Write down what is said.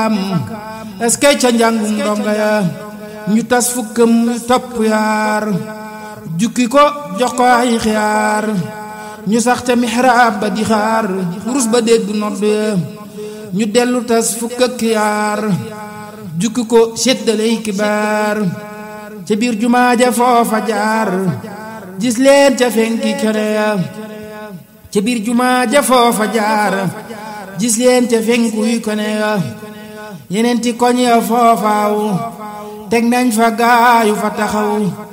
est-ce que ca njàngum ndonga ya ñu tas fukkam topp yaar jukki ko jox ko ay xiyaar ñu sax ca mihraab ba di xaar rus ba dégg nodd ya ñu dellu tas fukk ak yaar jukki ko séddaley kibaar ca biir jumaa ja foofa jaar gis leen ca fenki kene ya ca biir jumaa ja foofa jaar gis leen ca fenkuy kone ya yeneen ti koñ ya foofaaw teg nañ fa gaayu fa taxaw